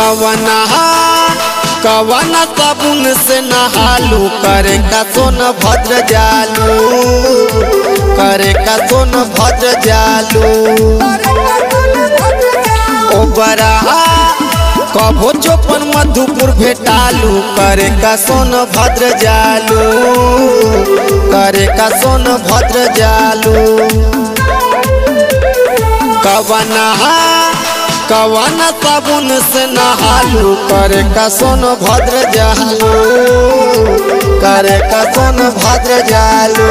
कवना कवन साबुन से नहालू करे का सोन भद्र जालू करे का सोन भद्र जालू ओ बरा कभो चोपन मधुपुर भेटालू करे का सोन भद्र जालू करे का सोन भद्र जालू कवना कवन साबुन से नहालू करे का सोन भद्र जालू करे का सोन भद्र जालू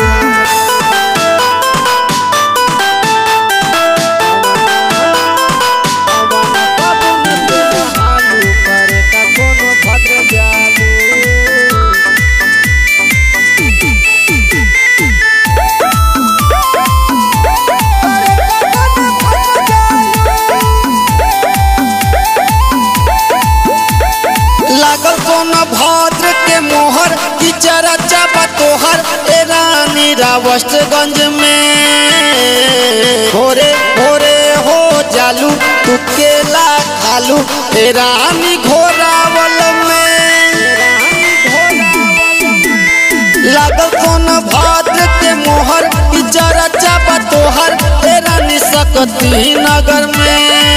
लागल सोन भद्र के मोहर की चरचा तोहर ए रानी रावस्टगंज में भोरे भोरे हो जालू तू केला खालू ए रानी घोरावल में लागल सोन भद्र के मोहर की चरचा तोहर ए रानी सकती नगर में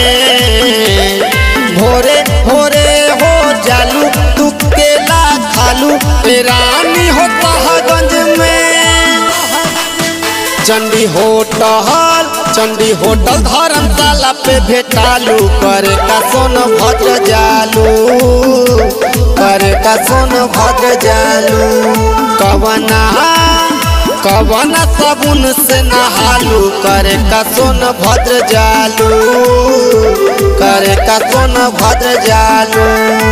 भोरे भोरे हो जालू तू केला खालू ए रानी हो तहगंज में चंडी होटल चंडी होटल धर्मशाला पे भेटालू करे का सोन भद्र जालू करे का सोन भद्र जालू कवना कवना साबुन से नहालू करे का सोन भद्र जालू करे का सोन भद्र जालू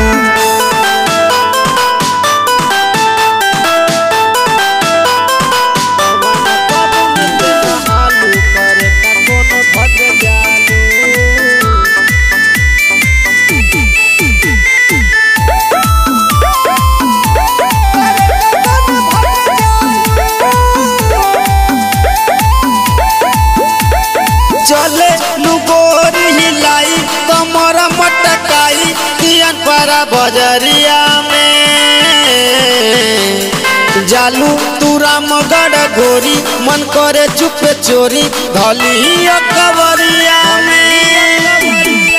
चले लुगोरी हिलाई कमर मटकाई कियन परा बजरिया में जालू तू रामगढ़ गोरी मन करे चुप चोरी धली कवरिया में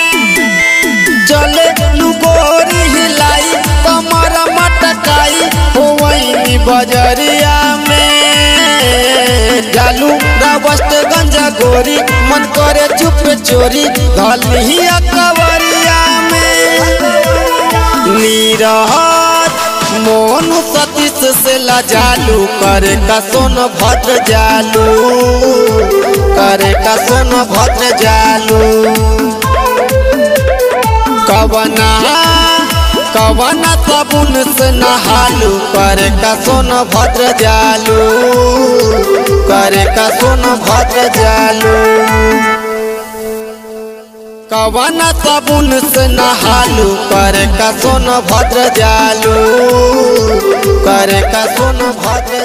चले लुगोरी हिलाई कमर मटकाई हो वही बजरिया में जालू रावस्त गंजा गोरी मन करे चुप चोरी धली कवरिया में नीरहत मोनू सतीश से लजालू करे का सोन भद्र जालू करे का सोन भद्र जालू कवना कवना साबुन से नहालू करे का सोन भद्र जालू करे का सोन भद्र जालू कवना साबुन से नहालू करे का सोन भद्र जालू करे का सोन भद्र